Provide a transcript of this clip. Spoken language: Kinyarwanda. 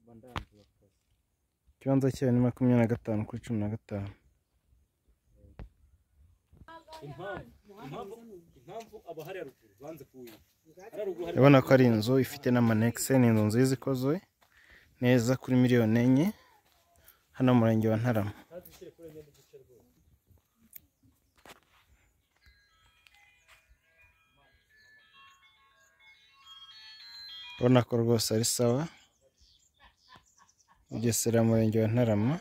mba ndambiwe akazi ikibanza cyayo ni makumyabiri na gatanu kuri cumi na gatanu impamvu impamvu impamvu abahari haruguru banze kuwuyiga hari haruguru hari urabona ko ari inzu ifite n'amanegise ni inzu nziza ikoze neza kuri miliyoni enye hano mu murenge wa ntarama kandi ushyire kuri enye n'igice rwose urabona ko rwose ari sawa bugesera mu murenge wa ntarama